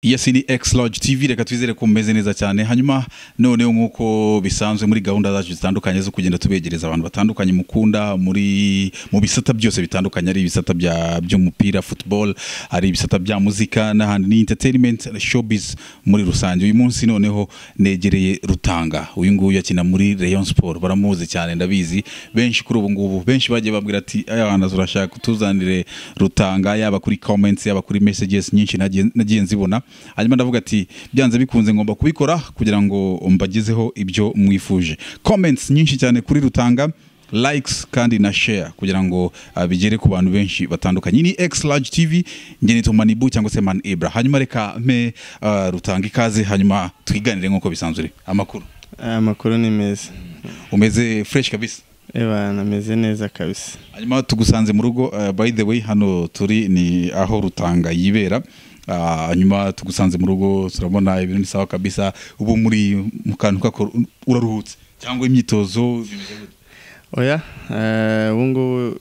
iyo si ni X Lodge TV reka twizere ko mumeze neza cyane hanyuma noneho nk'uko bisanzwe muri gahunda zacu zitandukanye zo kugenda tubegereza abantu batandukanye mukunda muri mu bisata byose bitandukanye ari ibisata bya by'umupira football ari ibisata bya muzika n'ahandi ni entertainment showbiz muri rusange uyu munsi noneho negereye Rutanga uyu nguyu akina muri Rayon Sport baramuzi cyane ndabizi benshi kuri ubu ngubu benshi bagiye babwira ati ayana turashaka kutuzanire Rutanga yaba kuri comments yaba kuri messages nyinshi nagiye nagiye nzibona hanyuma ndavuga ati byanze bikunze ngomba kubikora kugira ngo mbagezeho ibyo mwifuje comments nyinshi cyane kuri rutanga likes kandi na share kugira ngo ah, bigere ku bantu benshi batandukanye ni X Large TV nge nitwa Manibu cyangwa se Man Ibra hanyuma reka mpe ah, rutanga ikaze hanyuma twiganire nk'uko bisanzwe uri. amakuru aya makuru ni meza umeze fresh kabisa ebana ameze neza kabisa hanyuma tugusanze mu rugo eh, by the way hano turi ni aho rutanga yibera Ah, hanyuma tugusanze mu rugo turabona ibintu ni sawa kabisa ubu muri mu kantu kako uraruhutse cyangwa imyitozo bimeze gute? oya eh, ubu ngubu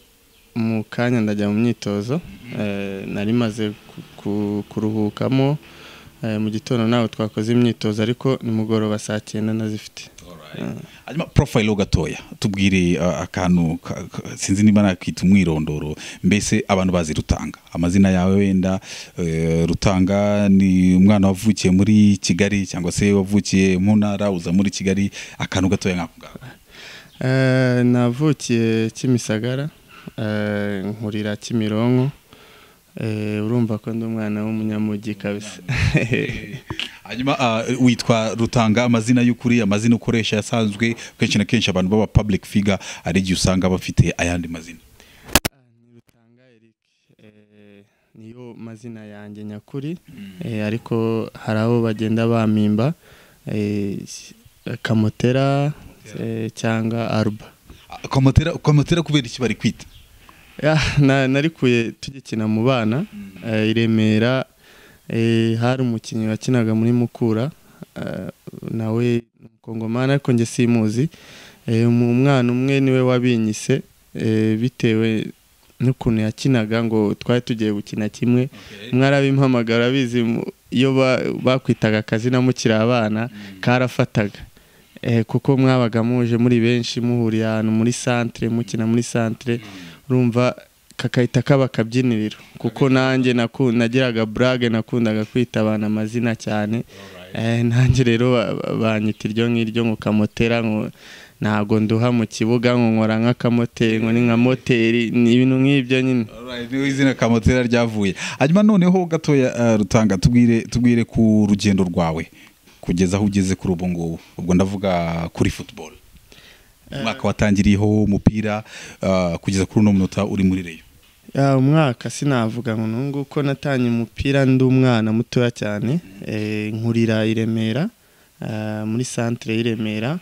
mu kanya ndajya mu myitozo eh, nari maze ku- ku- kuruhukamo eh, mu gitondo nawe twakoze imyitozo ariko nimugoroba saa cyenda nazifite hanyuma profile ho gatoya tubwire ah, akantu ka- ka- sinzi niba nakita umwirondoro mbese abantu bazi rutanga amazina yawe wenda eh, rutanga ni umwana wavukiye muri kigali cyangwa se wavukiye mu ntara uza muri kigali akantu gatoya nk'ako ngako Eh, navukiye kimisagara eh, nkurira kimironko Eh, urumva ko ndi umwana w'umunyamujyi kabisa hanyuma ah, witwa rutanga amazina y'ukuri amazina ukoresha yasanzwe kenshi na kenshi abantu baba public figure hari igihe usanga bafite ayandi mazina Rutanga Eric eh, niyo mazina yanjye nyakuri eh, ariko hari abo bagenda bampimba eh, kamotera eh, cyangwa aruba Ah, komotera komotera kubera iki bari kwita Ya, na- narikuye tugikina mu bana eh, i Remera eh, hari umukinnyi wakinaga muri Mukura eh, nawe ni umukongomani ariko njye simuzi Eh, mu mwana umwe niwe wabinyise eh, bitewe n'ukuntu yakinaga ngo twari tugiye gukina kimwe umwe arabimpamagara abizi mu- iyo ba- bakwitaga akazina mukiri abana karafataga Eh, kuko mwabaga muje muri benshi muhuriye ahantu muri santere mukina muri santere urumva kakahita kaba akabyiniriro kuko nanjye naku- nagiraga burage nakundaga kwita abantu amazina cyane Eh, nanjye rero ba- ba- banyita iryo ngiryo ngo kamotera ngo ntago nduha mu kibuga ngo nkora nk'akamoteri ngo ni nka moteri ni ibintu nk'ibyo nyine Alright, niho izina kamotera ryavuye hanyuma noneho gatoya ah, rutanga tubwire tubwire ku rugendo rwawe kugeza aho ugeze kuri ubu ngubu ubwo ndavuga kuri football umwaka watangiriyeho umupira ah, kugeza kuri uno munota uri muri reyo ya umwaka sinavuga ngo nungu ko natanye umupira ndi umwana mutoya cyane eh, nkurira i Remera ah, muri centre y'i Remera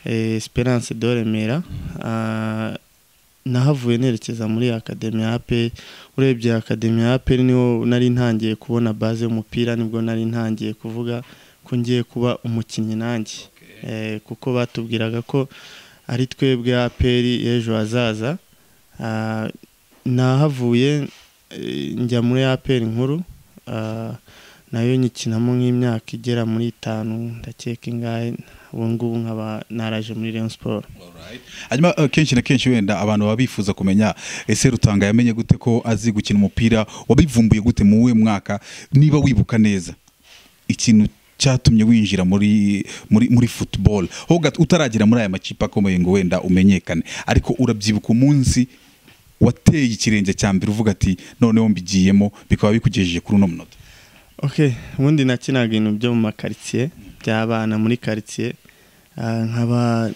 eh, Esperance de Remera ah, nahavuye nerekeza muri Academy AP urebye Academy AP niho nari ntangiye kubona base y'umupira nibwo nari ntangiye kuvuga ko ngiye kuba umukinnyi nanjye Eh, kuko batubwiraga ko ari twebwe APR ejo hazaza Ah, nahavuye eh, njya muri APR nkuru ah, nayo nyikinamo nk'imyaka igera muri itanu ndakeka ingahe ubu ngubu nkaba naraje muri Rayon Sport hanyuma eh, kenshi na kenshi wenda abantu baba bifuza kumenya ese rutanga yamenye gute ko azi gukina umupira wabivumbuye gute mu uwe mwaka niba wibuka neza ikintu cyatumye winjira muri muri muri football ho gato utaragera muri aya makipe akomeye ngo wenda umenyekane ariko urabyibuka umunsi wateye ikirenge cya mbere uvuga ati noneho mbigiyemo bikaba bikugejeje kuri uno munota ok ubundi nakinaga ibintu byo mu makaritsiye by'abana muri karitsiye Ah, nkaba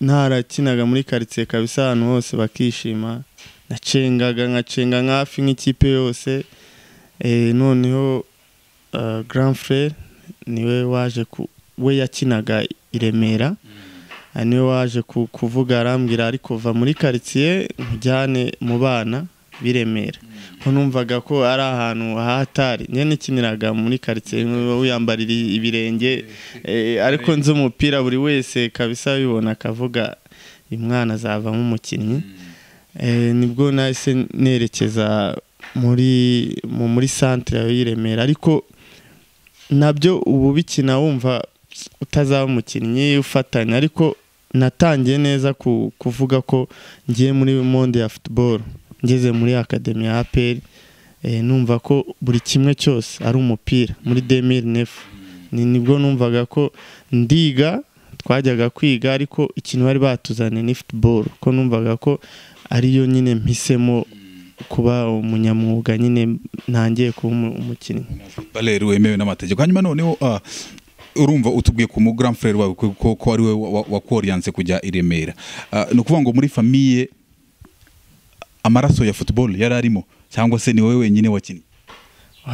ntarakinaga muri karitsiye kabisa ahantu hose bakishima nacengaga nkacenga nk'afi nk'ikipe yose Eh, noneho ah, grand frere niwe waje ku we yakinaga i remera Ah, niwe waje ku- kuvuga arambwira ariko va muri karitsiye nkujyane mu bana b'i Remera ko numvaga ko ari ahantu hatari njye nikiniraga muri karitsiye wiyambarira ibirenge eh, ariko nzi umupira buri wese kabisa bibona akavuga uyu mwana azavamo umukinnyi Eh, nibwo nahise nerekeza muri mu- muri santere y'i Remera ariko nabyo ubu bikina wumva utazaba umukinnyi ufatanya ariko natangiye neza ku- kuvuga ko ngiye muri monde ya futuboro ngeze muri akademi ya aperi numva ko buri kimwe cyose ari umupira muri demiri nefu ni nibwo numvaga ko ndiga twajyaga kwiga ariko ikintu bari batuzaniye ni futuboro ko numvaga ko ariyo nyine mpisemo kuba umunyamwuga nyine ntangiye kuba umu- umukinnyi barere wemewe n'amategeko hanyuma noneho ah, urumva utubwiye ku mugaram frere wawe ko- ko ko ari we wa- wa- wakoriyanse kujya i remera Ah, ni ukuvuga ngo muri famiye amaraso ya football yari arimo cyangwa se ni wowe wenyine wakinnye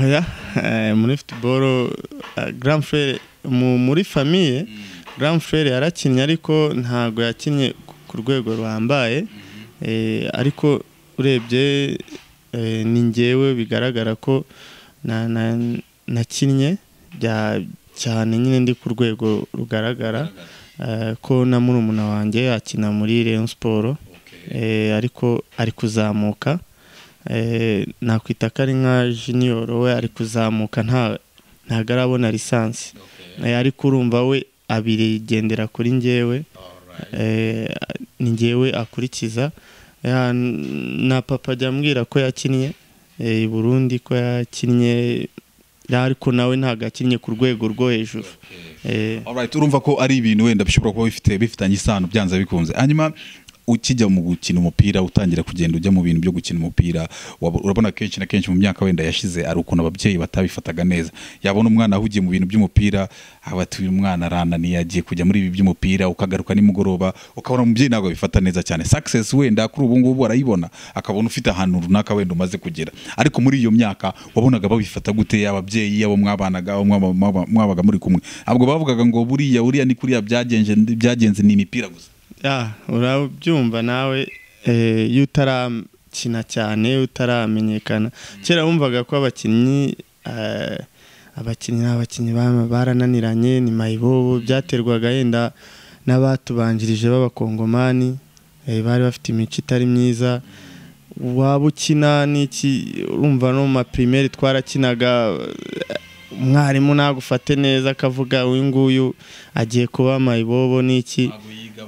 Oya, eh, muri futuboro Grand Frere mu- muri famiye Grand Frere yarakinnye ariko ntabwo yakinnye ku- ku rwego ruhambaye Eh, ariko urebye eh, ni ngewe bigaragara ko na- na- nakinnye bya- cyane nyine ndi ku rwego rugaragara eh, ko na murumuna wanjye akina muri Rayon Sport Eh, ariko ari kuzamuka Eh, nakwita ko ari nka junior we ari kuzamuka nta ntabwo arabona lisansi Eh, ariko urumva we abigendera kuri ngewe Eh, ni ngewe akurikiza Ya, n- na papa ajya ambwira ko yakinnye eh, i burundi ko yakinnye Ya, ariko nawe ntabwo yakinnye ku rwego rwo hejuru Eh, Alright, urumva ko ari ibintu wenda bishobora kuba bifite bifitanye isano byanze bikunze hanyuma ukijya mu gukina umupira utangira kugenda ujya mu bintu byo gukina umupira waba- urabona kenshi na kenshi mu myaka wenda yashize ari ukuntu ababyeyi batabifataga neza yabona umwana ahugiye mu bintu by'umupira abati uyu mwana arananiye agiye kujya muri ibi by'umupira ukagaruka nimugoroba ukabona umubyeyi ntabwo abifata neza cyane success wenda kuri ubu ngubu arayibona akabona ufite ahantu runaka wenda umaze kugera ariko muri iyo myaka wabonaga babifata gute ababyeyi abo mwabanaga abo mwaba- mwaba- mwabaga muri kumwe ntabwo bavugaga ngo buriya buriya ni kuriya byagenze byagenze ni imipira gusa ya urabyumva nawe eh, iyo utarakina cyane iyo utaramenyekana kera wumvaga ko abakinnyi eh, abakinnyi ni abakinnyi ba- barananiranye ni mayibobo byaterwaga yenda n'abatubanjirije b'abakongomani eh, bari bafite imico itari myiza waba ukina n'iki urumva no mu mapirimeri twarakinaga eh, umwarimu nagufate neza akavuga uyu nguyu agiye kuba mayibobo n'iki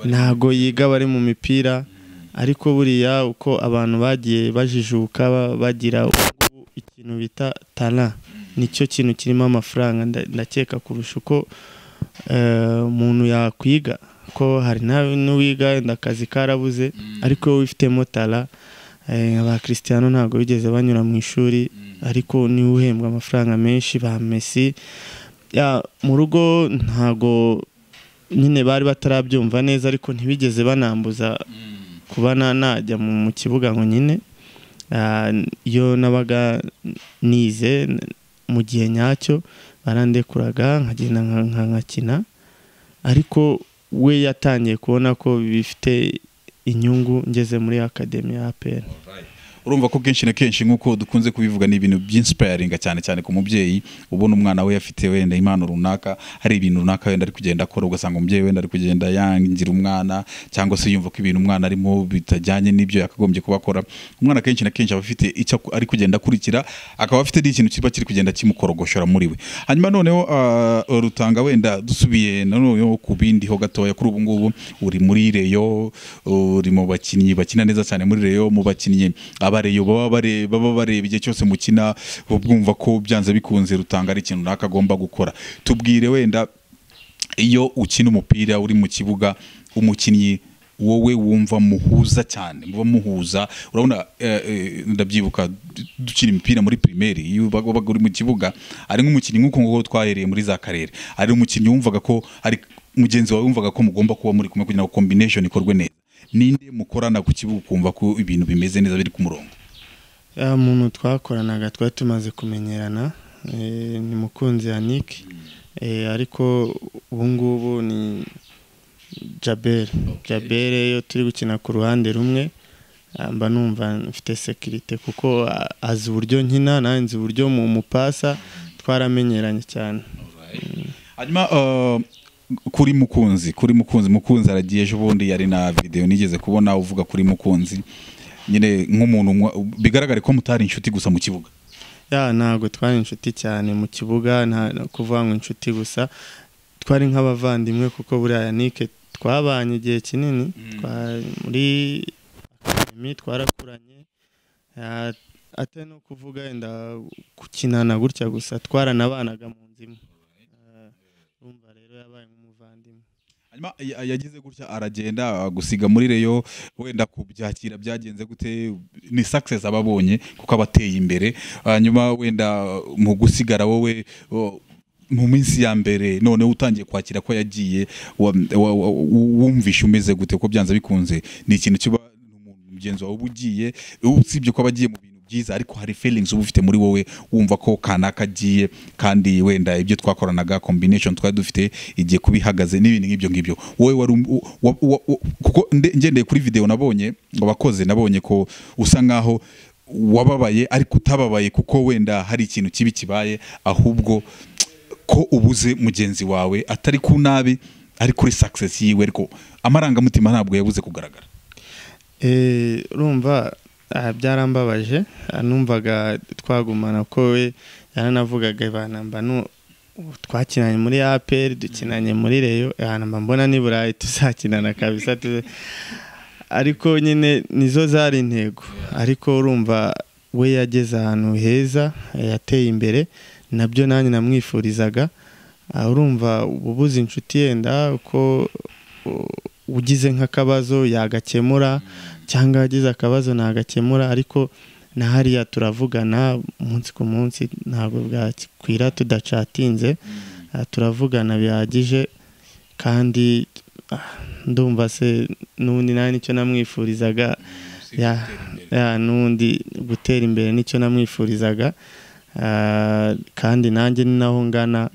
ntago yiga bari mu mipira ariko buriya uko abantu bagiye bajijuka ba- bagira ubu ikintu bita tara nicyo kintu kirimo amafaranga nda- ndakeka kurusha uko eh, umuntu yakwiga ko hari nawe n'uwiga wenda akazi karabuze ariko wowe wifitemo tara eh, aba christiano ntabwo bigeze banyura mu ishuri ariko niwe uhembwa amafaranga menshi ba Messi ya mu rugo ntago nyine bari batarabyumva neza ariko ntibigeze banambuza kuba na- najya mu mu kibuga ngo nyine Ah, iyo nabaga nize n- mu gihe nyacyo barandekuraga nkagenda nka- nka- nkakina ariko we yatangiye kubona ko bifite inyungu ngeze muri akademi ya APR urumva ko kenshi na kenshi nk'uko dukunze kubivuga ni ibintu by'insipayaringa cyane cyane ku mubyeyi ubona umwana we afite wenda impano runaka hari ibintu runaka wenda ari kugenda akora ugasanga umubyeyi wenda ari kugenda yangira umwana cyangwa se yumva ko ibintu umwana arimo bitajyanye n'ibyo yakagombye kuba akora umwana kenshi na kenshi aba afite icyo aku- ari kugenda akurikira akaba afite n'ikintu kiba kiri kugenda kimukorogoshora muri we hanyuma noneho ah, rutanga wenda dusubiye noneho ku bindi ho gatoya kuri ubu ngubu uri muri reyo uri mu bakinnyi bakina neza cyane muri reyo mu bakinnyi abareyo baba bare- baba bareba igihe cyose mukina uba bwumva ko byanze bikunze rutanga ari ikintu runaka agomba gukora tubwire wenda iyo ukina umupira uri mu kibuga umukinnyi wowe wumva muhuza cyane muba muhuza urabona eh, eh, ndabyibuka du- dukina imipira muri primaire iyo wabaga wabaga uri mu kibuga ari nk'umukinnyi nk'uko nguko twahereye muri za karere ari umukinnyi wumvaga ko ari mugenzi wawe wumvaga ko mugomba kuba muri kumwe kugira ngo combination ikorwe neza ninde mukorana ku kibuga ukumva ko ibintu bimeze neza biri ku murongo ya muntu twakoranaga twari tumaze kumenyerana eh, ni mukunzi yannick eh, ariko ubu ngubu ni jabere jabere iyo turi gukina ku ruhande rumwe ah, mba numva mfite sekirite kuko ah, azi uburyo nkina nanjye nzi uburyo mu mupasa twaramenyeranye cyane hanyuma uh, kuri mukunzi kuri mukunzi mukunzi aragiye ejo bundi yari na videwo nigeze kubona uvuga kuri mukunzi nyine nk'umuntu mwa- bigaragare ko mutari inshuti gusa mu kibuga ya ntabwo twari inshuti cyane mu kibuga nta no kuvuga ngo inshuti gusa twari nk'abavandimwe kuko buriya yanike twabanye igihe kinini twa- muri akademi twarakuranye ya, atari no kuvuga wenda gukinana gutya gusa twaranabanaga mu nzu imwe Eh, urumva rero yabaye nk'umuvandimwe hanyuma ya- yagize gutya aragenda agusiga muri reyo wenda kubyakira byagenze gute ni success aba abonye kuko aba ateye imbere hanyuma wenda mu gusigara wowe o, mu minsi ya mbere noneho utangiye kwakira ko yagiye wa- wa- wa- wumvishe umeze gute ko byanze bikunze ni ikintu kiba umuntu mugenzi wawe uba ugiye usibye ko aba agiye mu bintu byiza ariko hari feelings uba ufite muri wowe wumva ko kanaka agiye kandi wenda ibyo twakoranaga combination twari dufite igiye kuba ihagaze n'ibindi nk'ibyo ngibyo wowe wari um- u- wa- wa- wa- kuko nde- ngendeye kuri video nabonye wabakoze nabonye ko usa nkaho wababaye ariko utababaye kuko wenda hari ikintu kibi kibaye ahubwo ko ubuze mugenzi wawe atari ku nabi ari kuri success yiwe ariko amarangamutima ntabwo yabuze kugaragara Eh, urumva ah, byarambabaje ah, numvaga twagumana ko we yaranavugaga banamba nu twakinanye muri APR dukinanye muri Rayon ahanamba mbona ni Burayi tuzakinana kabisa tu- ariko nyine nizo zari intego ariko urumva we yageze ahantu heza eh, yateye imbere nabyo nanjye namwifurizaga Ah, urumva uba ubuze inshuti yenda uko u- ugize nk'akabazo yagakemura cyangwa yagize akabazo nagakemura ariko na hariya turavugana umunsi ku munsi ntabwo bwakwira tudacatinze Ah, turavugana bihagije kandi ah, ndumva se n'ubundi nta nicyo namwifurizaga ya, ya n'undi gutera imbere nicyo namwifurizaga Ah, kandi nanjye ni naho ngana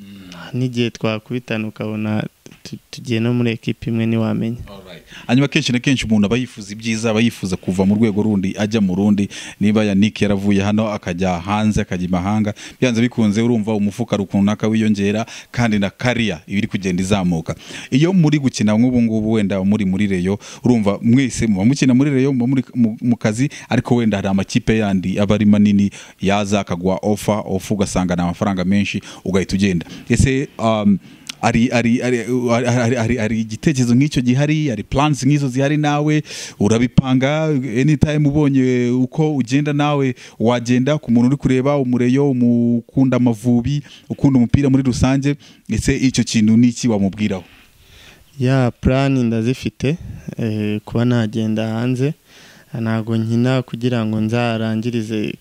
n'igihe twakubitana ukabona tu- tugiye no muri ekipa imwe ntiwamenya hanyuma kenshi na kenshi umuntu aba yifuza ibyiza aba yifuza kuva mu rwego rundi ajya mu rundi niba yanike yaravuye hano akajya hanze akajya imahanga byanze bikunze urumva umufuka runaka wiyongera kandi na kariya iba iri kugenda izamuka iyo muri gukina nk'ubu ngubu wenda muri muri reyo urumva mwese muba mukina muri reyo muba muri- mu- mu kazi ariko wenda hari amakipe yandi aba ari manini yaza akaguha ofa ofa ugasanga ni amafaranga menshi ugahita ugenda ese um, hari hari hari hari- hari- hari igitekerezo nk'icyo gihari hari plans nk'izo zihari nawe urabipanga anytime ubonye uko ugenda nawe wagenda ku muntu uri kureba umureyo umukunda amavubi ukunda umupira muri rusange ndetse icyo kintu n'iki wamubwiraho ya purani ndazifite eh, kuba nagenda hanze ntabwo nkina kugira ngo nzarangirize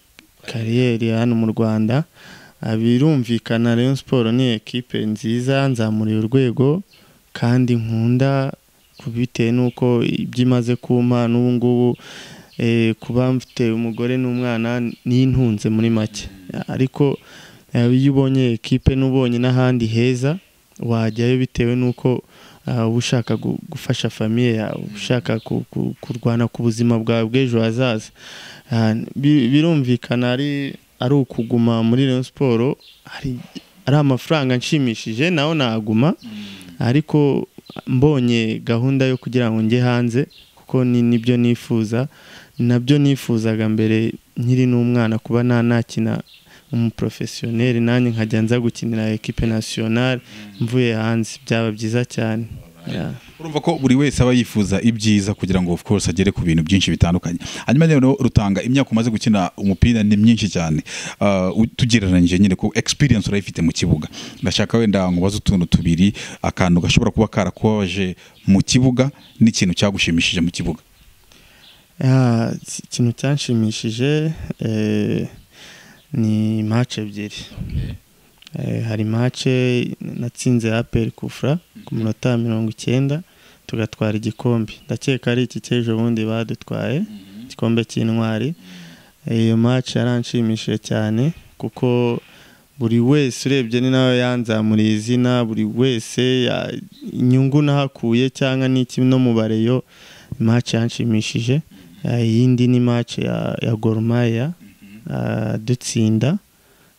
kariyeri hano mu rwanda Ah, birumvikana Rayon siporo ni ekipe nziza nzamuriye urwego kandi nkunda ku- bitewe n'uko ibyo imaze kumpa n'ubu ngubu eh, kuba mfite umugore n'umwana n'intunze muri make ariko eh, iyo ubonye ekipe n'ubonye n'ahandi heza wajyayo bitewe n'uko ah, uba ushaka gu- gufasha famiye yawe uba ushaka ku- ku- kurwana ku buzima bwawe bw'ejo hazaza Ah, bi- birumvikana ari ari ukuguma muri Rayon siporo hari ari amafaranga nshimishije nawe naguma ariko mbonye gahunda yo kugira ngo njye hanze kuko ni nibyo nifuza nabyo nifuzaga mbere nkiri n'umwana kuba nta nakina umuporofesiyoneri nanjye nkajya nza gukinira ekipe nasiyonari mvuye hanze byaba byiza cyane Yeah. urumva ko buri wese aba yifuza ibyiza kugira ngo of course agere ku bintu byinshi bitandukanye hanyuma rero rutanga imyaka umaze gukina umupira ni myinshi cyane Ah, u- tugereranyije nyine ko experience urayifite mu kibuga ndashaka wenda nkubaza utuntu tubiri akantu gashobora kuba karakubabaje mu kibuga n'ikintu cyagushimishije mu kibuga Ya, ki- ikintu cyanshimishije eh, ni match ebyiri Eh, hari match natsinze APR Kufra ku munota mirongo icyenda tugatwara igikombe ndakeka ari iki cy'ejo bundi badutwaye igikombe cy'intwari Eh, iyo match yaranshimishije cyane kuko buri wese urebye ni nawe yanzamuriye izina buri wese ya- inyungu nahakuye cyangwa n'iki no mu bareyo match yanshimishije Eh, iyindi ni match ya, ya Gor Mahia eh, dutsinda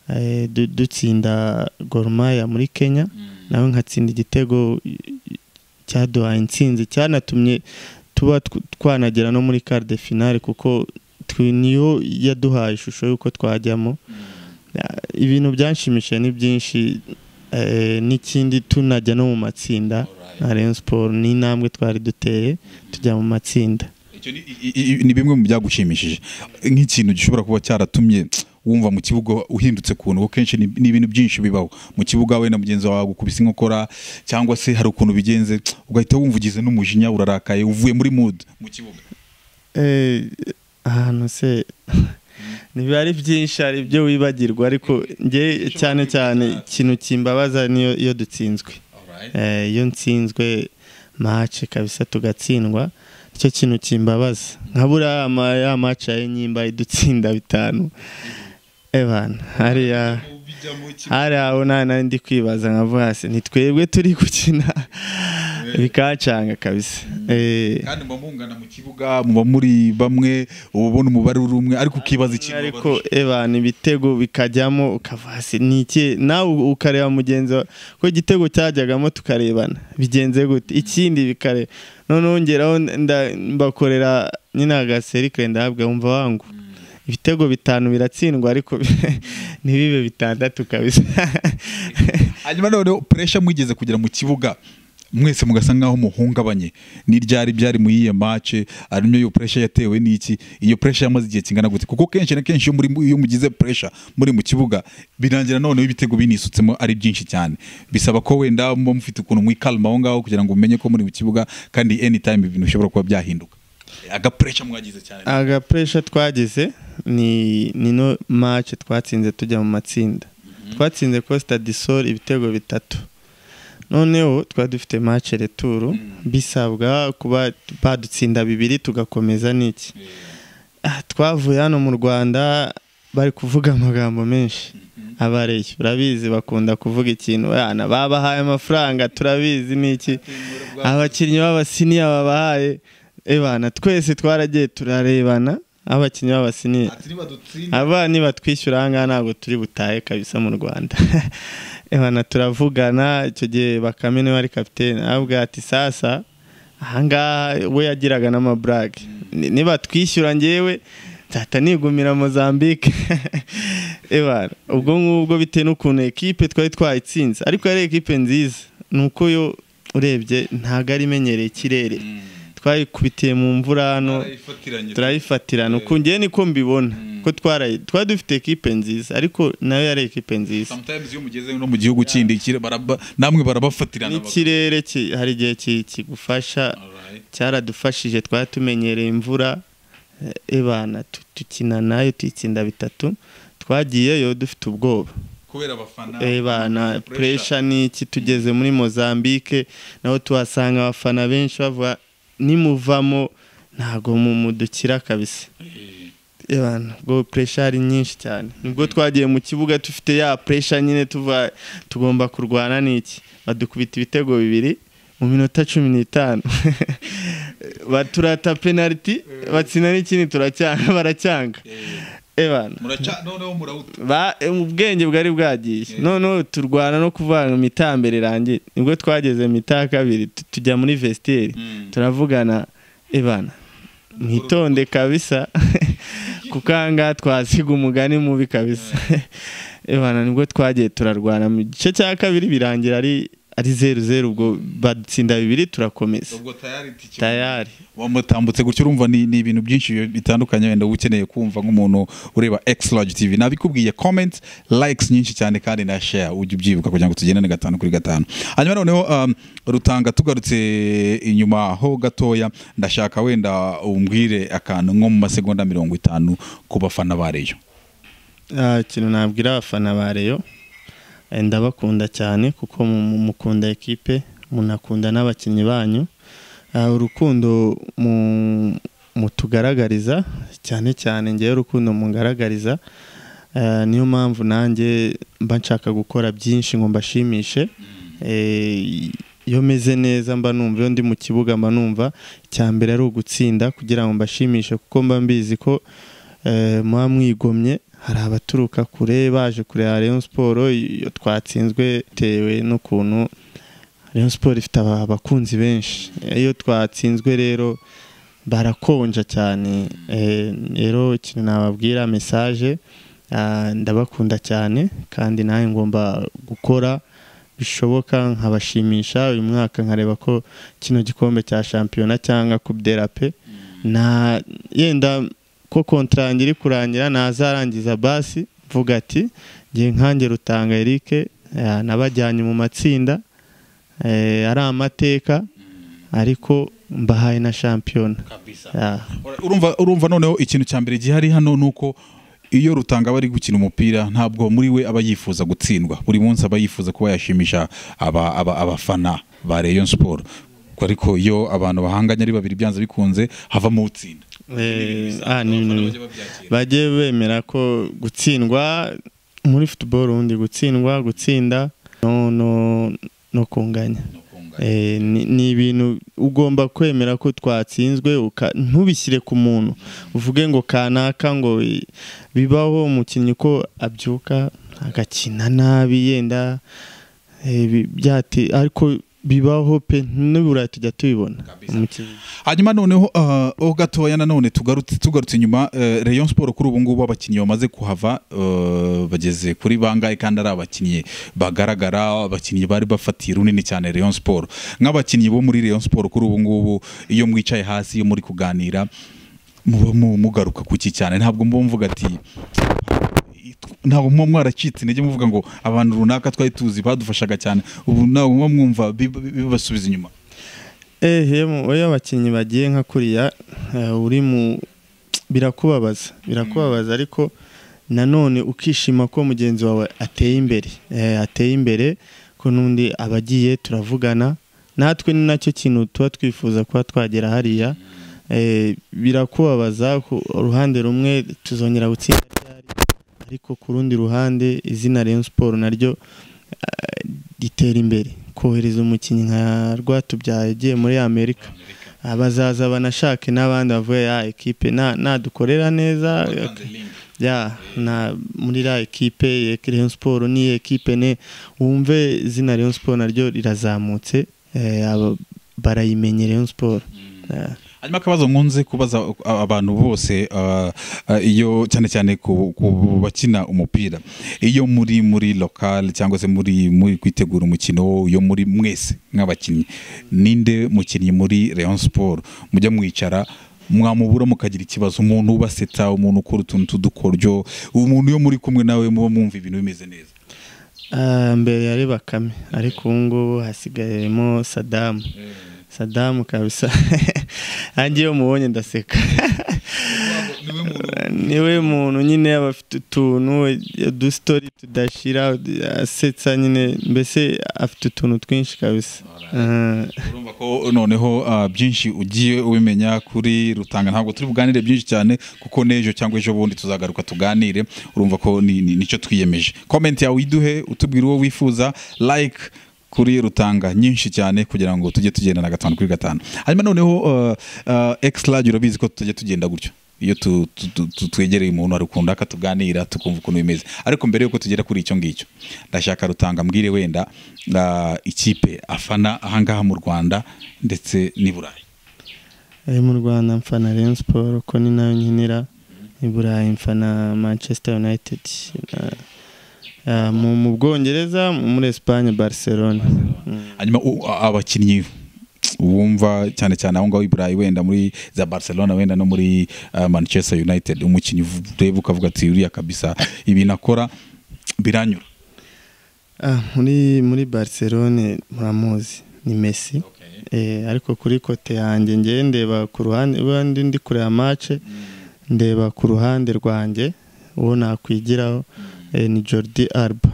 eh, du- dutsinda Gor Mahia muri Kenya nawe nkatsinda igitego i- i- cyaduhaye intsinzi cyanatumye tuba tw- twanagera no muri quart de finale kuko twe- niyo yaduhaye ishusho y'uko twajyamo ibintu byanshimishije ni byinshi eh, n'ikindi tunajya no mu matsinda na Rayon Sport ni intambwe twari duteye tujya mu matsinda Icyo ni- i- i- i- ni bimwe mu byagushimishije nk'ikintu gishobora kuba cyaratumye wumva mu kibuga uhindutse kuntu kuko kenshi ni ni ibintu byinshi bibaho mu kibuga we na mugenzi wawe gukubise inkokora cyangwa se hari ukuntu bigenze ugahita wumva ugize n'umujinya urarakaye uvuye muri mood mu kibuga Eh, ahantu se ntibiba ari byinshi hari ibyo wibagirwa ariko njye cyane cyane ikintu kimbabaza niyo iyo dutsinzwe Eh, iyo nsinzwe mace kabisa tugatsindwa nicyo kintu kimbabaza nka buriya ama- ya mace ya nyimba idutsinda bitanu ebana hariya hari aho nta nari ndi kwibaza nkavuga hasi ni twebwe turi gukina bikacanga kabisa Eh, kandi muba mungana mu kibuga muba muri bamwe uba ubona umubare uri umwe ariko ukibaza ikintu ariko ebana ibitego bikajyamo ukava hasi ni iki nawe ukareba mugenzi wawe ko igitego cyajyagamo tukarebana bigenze gute ikindi bikare noneho ngeraho nda- mbakorera nyine agaserikare ndahabwa wumva wangu ibitego bitanu biratsindwa ariko ntibibe bitandatu kabisa hanyuma noneho puresha mwigeze kugera mu kibuga mwese mugasa nk'aho muhungabanye ni ryari byari mu yiye mace harimo iyo puresha yatewe n'iki iyo puresha yamaze igihe kingana gute kuko kenshi na kenshi iyo muri iyo mugize puresha muri mu kibuga birangira noneho ibitego binisutsemo ari byinshi cyane bisaba ko wenda muba mufite ukuntu mwikalma aho ngaho kugira ngo mumenye ko muri mu kibuga kandi anytime ibintu bishobora kuba byahinduka agapuresha mwagize cyane agapuresha twagize ni ni no mace twatsinze tujya mu matsinda twatsinze costa disol ibitego bitatu noneho twari dufite mace returu bisabwa kuba badutsinda bibiri tugakomeza n'iki Ah, twavuye hano mu rwanda bari kuvuga amagambo menshi abareyo urabizi bakunda kuvuga ikintu "Bana, babahaye amafaranga turabizi n'iki abakinnyi b'abasiniya babahaye ebana twese twaragiye turarebana abakinnyi b'abasiniya abana batwishyura aha ngaha ntabwo turi butahe kabisa mu rwanda ebana turavugana icyo gihe bakame niwe wari kapitene avuga ati sasa aha ngaha we yagiraga n'amaburage Ni- niba twishyura ngewe nzahita nigumira Mozambique ebana ubwo ngubwo bitewe n'ukuntu ekipe twari twayitsinze ariko yari ekipe nziza ni uko yo urebye ntabwo ari imenyereye ikirere twayikubitiye mu mvura hano turayifatirana uku ngewe niko mbibona ko twarayi twari dufite ekipe nziza ariko nayo yari ekipe nziza sometimes iyo mugeze no mu gihugu kindi kire- baraba- namwe barabafatirana n'ikirere ki- hari igihe ki- kigufasha Alright. cyaradufashije twari tumenyereye imvura eh, ebana tu- dukina nayo tuyitsinda bitatu twagiyeyo dufite ubwoba kubera abafana ebana puresha ni iki tugeze muri mozambique naho tuhasanga abafana benshi bavuga nimuvamo ntabwo mu- mudukira kabisa Ebana, ubwo puresha ari nyinshi cyane nibwo twagiye mu kibuga dufite ya puresha nyine tuva tugomba kurwana n'iki badukubita ibitego bibiri mu minota cumi n'itanu baturata penaliti batsinda n'ikindi turacyanga baracyanga ebana noneho murawuta ba mu bwenge bwari bwagiye noneho turwana no kuvuga ngo mita mbere irangiye nibwo twageze mita ya kabiri tu- tujya muri vestiaire turavugana ebana mwitonde kabisa kuko aha ngaha twasiga umugani mubi kabisa ebana nibwo twagiye turarwana mu gice cya kabiri birangira ari ari zeru zeru ubwo badutsinda bibiri turakomeza ubwo tayari tike tayari wamutambutse gutyo urumva ni, ni ibintu byinshi bi- bitandukanye wenda uba ukeneye kumva nk'umuntu ureba X Large TV nabikubwiye comment likes nyinshi cyane kandi na share ujye ubyibuka kugira ngo tugendane gatanu kuri gatanu hanyuma noneho um, rutanga tugarutse inyuma ho gatoya ndashaka wenda umbwire akantu nko mu masegonda mirongo itanu ku bafana ba Rayon Ah, ikintu nabwira abafana ba reyo eh, ndabakunda cyane kuko mu- mu- mukunda ekipe munakunda n'abakinnyi banyu Ah, urukundo mu- mutugaragariza cyane cyane ngewe urukundo mungaragariza Eh, niyo mpamvu nanjye mba nshaka gukora byinshi ngo mbashimishe Eh, iyo meze neza mba numva iyo ndi mu kibuga mba numva icya mbere ari ugutsinda kugira ngo mbashimishe kuko mba mbizi ko eh, muba mwigomye hari abaturuka kure baje kureba Rayon Sport iyo twatsinzwe bitewe n'ukuntu Rayon Sport ifite aba- abakunzi benshi iyo twatsinzwe rero barakonja cyane Eh, rero ikintu nababwira message Ah, ndabakunda cyane kandi nawe ngomba gukora bishoboka nkabashimisha uyu mwaka nkareba ko kino gikombe cya shampiyona cyangwa kubderape na yenda ko kontarange iri kurangira nazarangiza basi mvuga ati ngiye nkange rutanga Eric eh, nabajyanye mu matsinda eh, ari amateka ariko mbahaye na shampiyona Ah. urumva urumva noneho ikintu cya mbere gihari hano ni uko iyo rutanga aba ari gukina umupira ntabwo muri we aba yifuza gutsindwa buri munsi aba yifuza kuba yashimisha aba- aba- abafana ba Rayon Sport ariko iyo abantu bahanganye ari babiri byanze bikunze havamo utsinda Eh, Bisaba ah, ni abafana ibintu- bajye babyakira. bajye bemera ko gutsindwa muri football ubundi gutsindwa gutsinda no no no kunganya Eh, ni ni ibintu ugomba kwemera ko twatsinzwe uka- ntubishyire ku muntu uvuge ngo kanaka ngo i- bibaho umukinnyi ko abyuka agakina nabi yenda eh, bi- byate ariko bibaho pe nibura tujya tubibona umukinnyi hanyuma noneho ah, ho gatoya nanone tugarutse tugarutse inyuma eh, Rayon Sport kuri ubu ngubu abakinnyi bamaze kuhava eh, bageze kuri bangahe kandi ari abakinnyi bagaragara abakinnyi bari bafatiye runini cyane Rayon Sport nk'abakinnyi bo muri Rayon Sport kuri ubu ngubu iyo mwicaye hasi iyo muri kuganira muba mu- mugaruka kuki cyane ntabwo muba mvuga ati ntabwo muba mwaracitse intege muvuga ngo abantu runaka twari tuzi badufashaga cyane ubu ntabwo muba mwumva bib- bibasubiza inyuma ehe mu- iyo abakinnyi bagiye nka kuriya eh, uri mu birakubabaza birakubabaza ariko nanone ukishima ko mugenzi wawe ateye imbere Eh, ateye imbere ko n'undi abagiye turavugana natwe ni nacyo kintu tuba twifuza kuba twagera hariya Eh, birakubabaza ku ruhande rumwe tuzongera gutsinda ryari ariko ku rundi ruhande izina Rayon Sport naryo eh, ritera imbere kohereza umukinnyi nka Rwatubyaye ugiye muri Amerika abazaza banashake n'abandi bavuye ya ekipe na- nadukorera neza ya na muri la ekipe ya Rayon Sport ni ekipe ne wumve izina Rayon Sport naryo rirazamutse eh, aba- barayimenye Rayon Sport Eh, hanyuma akabazo nkunze kubaza a- abantu bose ah, ah, iyo cyane cyane ku ku bakina umupira iyo muri muri lokal cyangwa se muri muri kwitegura umukino yo muri mwese nk'abakinnyi ninde mukinnyi muri Rayon Sport mujya mwicara mwamubura mukagira ikibazo umuntu ubasetsa umuntu ukora utuntu tw'udukoryo umuntu yo muri kumwe nawe muba mwumva ibintu bimeze neza ah, mbere yari bakame ariko ubu ngubu hasigayemo Saddam Saddam kabisa ange iyo mubonye ndaseka niwe muntu niwe muntu nyine aba afite utuntu udusitori tudashira asetsa nyine mbese afite utuntu twinshi kabisa Eh, urumva ko noneho ah, byinshi ugiye ubimenya kuri rutanga ntabwo turi buganire byinshi cyane kuko n'ejo cyangwa ejo bundi tuzagaruka tuganire urumva ko ni- ni- nicyo twiyemeje komenti yawe uyiduhe utubwire uwo wifuza like kuri rutanga nyinshi cyane kugira ngo tujye tugendana gatanu kuri gatanu hanyuma noneho exlage urabizi ko tujya tugenda gutyo iyo tu- tu- tu- tu- twegereye umuntu arukunda akatuganira tukumva ukuntu bimeze ariko mbere yuko tugera kuri icyo ngicyo ndashaka rutanga mbwire wenda ah, ikipe afana ahangaha mu rwanda ndetse n'i burayi ari mu rwanda mfana Rayon Sport ko ni nayo nkinira i burayi mfana manchester united na- ah, mu- mu bwongereza muri espagne barcelona Mm. hanyuma u- a- abakinnyi wumva cyane cyane aho ngaho i burayi wenda muri za barcelona wenda no muri ah, manchester united umukinnyi uvu- ureba ukavuga ati uriya kabisa ibintu akora biranyura Ah, muri muri barcelone muramuzi ni messi Eh, ariko kuri kote yanjye ngewe ndeba ku ruhande ubundi ndi kureba mace ndeba ku ruhande rwanjye uwo nakwigiraho eh, ni jordi arba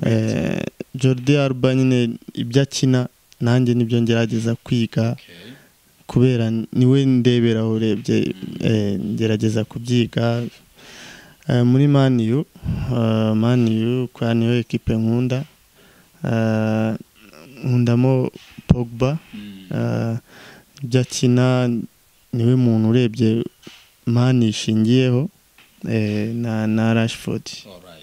Eh, jordi arba nyine ibyo akina nanjye nibyo ngerageza kwiga kubera niwe ndebera urebye eh, ngerageza kubyiga Eh, muri maniyu maniyu kwa niyo ekipe nkunda Eh, nkundamo pogba Eh, ibyo akina niwe muntu urebye mani ishingiyeho eh, na na rashford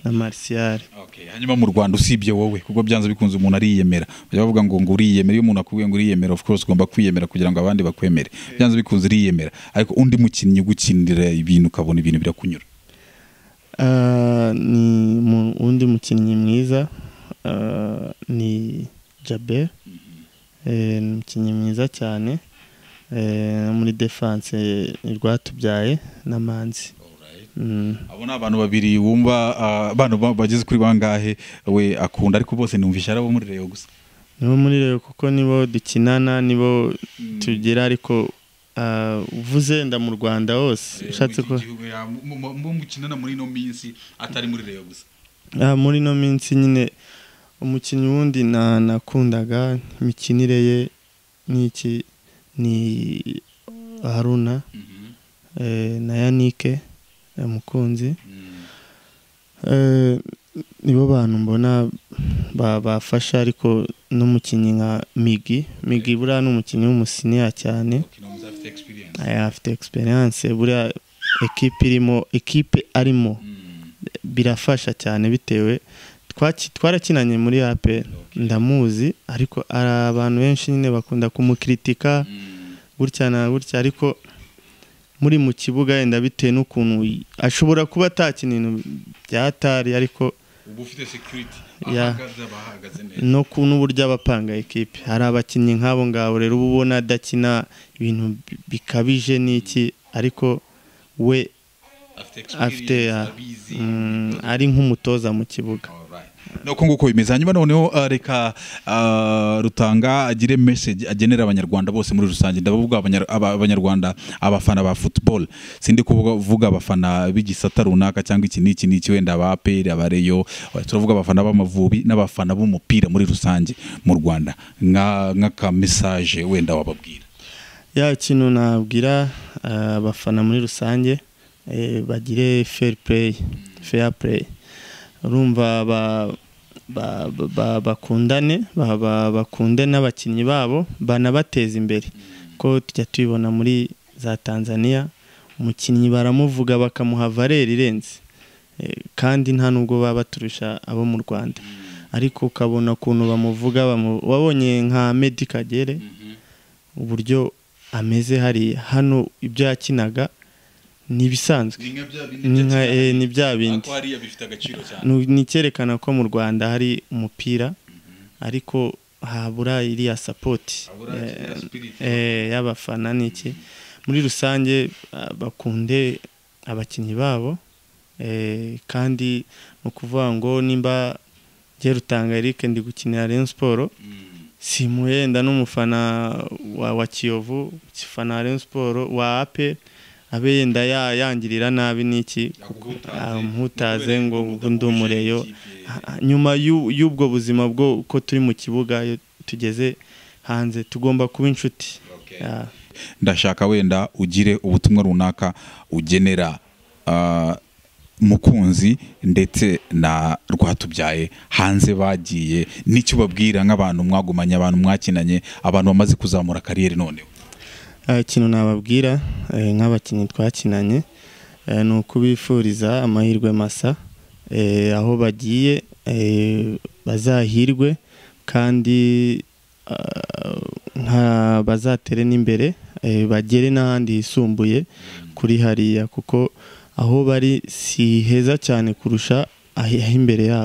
na marisiyari Okay, hanyuma mu Rwanda usibye wowe kuko byanze bikunze umuntu ariyemera bajya bavuga ngo ngo uriyemera iyo umuntu akubwiye ngo uriyemera of course ugomba kwiyemera kugira ngo abandi bakwemere byanze bikunze uriyemera ariko undi mukinnyi ugukinira ibintu ukabona ibintu birakunyura Ah, ni mu- undi mukinnyi mwiza ah, ni jabe Eh, ni umukinnyi mwiza cyane Eh, muri defanse rwatubyaye n'amanzi Mm. abo ni abantu babiri wumva ah, abantu ba- bageze kuri bangahe we akunda ariko bose numvisha ari abo muri reyo gusa nibo muri rero kuko nibo dukinana nibo tugira ariko ah, uvuze nda mu rwanda hose ushatse ko mukinana muri ino minsi atari muri reyo gusa Ah, muri ino minsi nyine umukinnyi wundi na nakundaga imikinire ye n'iki ni haruna eh, na yanike eh, mukunzi Eh, nibo bantu mbona ba- bafasha ariko n'umukinnyi nka migi migi buriya ni umukinnyi w'umusiniya cyane Aya, afite egisperiyanse buriya ekipe irimo ekipe arimo birafasha cyane bitewe twaki- twarakinanye muri ape ndamuzi ariko hari abantu benshi nyine bakunda kumukritika gutya na gutya ariko muri mu kibuga yenda bitewe n'ukuntu y- ashobora kuba atakina ibintu byatari ariko uba ufite security Ya. ahagaze aba ahagaze neza no ku n'uburyo abapanga ekipe hari abakinnyi nk'abo ngabo rero uba ubona adakina ibintu bi- bikabije n'iki ariko we afite afite experience ah, abizi mm, ari nk'umutoza mu kibuga Alright. nuko nguko bimeze hanyuma noneho ah, reka ah, rutanga agire message agenera abanyarwanda bose muri rusange ndabavuga abanyar- aba- abanyarwanda abafana ba football sindi kuvuga vuga abafana b'igisata runaka cyangwa iki n'iki n'iki wenda aba APR aba Rayon turavuga abafana b'amavubi n'abafana b'umupira muri rusange mu Rwanda nka nka message wenda wababwira ya ikintu nabwira eh, abafana muri rusange eh, bagire fair play fair play urumva ba- ba- ba- ba- bakundane ba- ba- bakunde n'abakinnyi babo banabateze imbere ko tujya tubibona muri za tanzania umukinnyi baramuvuga bakamuha valeri irenze Eh, kandi nta nubwo baba baturusha abo mu rwanda ariko ukabona ukuntu bamuvuga bamu- wabonye nka medi kagere uburyo ameze hari hano ibyo yakinaga ni ibisanzwe ni nka eh, ni bya bindi bifite agaciro cyane Nu- ni icyerekana ko mu rwanda hari umupira ariko habura iriya sapoti eh, eh, y'abafana n'iki muri rusange ah, bakunde abakinnyi babo eh, kandi ni ukuvuga ngo nimba njye rutanga Eric ndi gukinira Rayon Sport simuhenda n'umufana wa, wa kiyovu ufana Rayon Sport wa ape abe yenda ya- yangirira nabi n'iki amutaze ngo ngo ndi umureyo Ah, nyuma y'u- y'ubwo buzima bwo uko turi mu kibuga iyo tugeze hanze tugomba kuba inshuti Ah. ndashaka wenda ugire ubutumwa runaka ugenera ah, mukunzi ndetse na rwatubyaye hanze bagiye n'icyo babwira nk'abantu mwagumanye abantu mwakinanye abantu bamaze kuzamura kariyeri noneho Ah, ikintu nababwira eh, nk'abakinnyi twakinanye eh, ni ukubifuriza amahirwe masa eh, aho bagiye eh, bazahirwe kandi ah, nka- bazatere n'imbere eh, bagere n'ahandi hisumbuye kuri hariya kuko aho bari si heza cyane kurusha ahi- ah'imbere yabo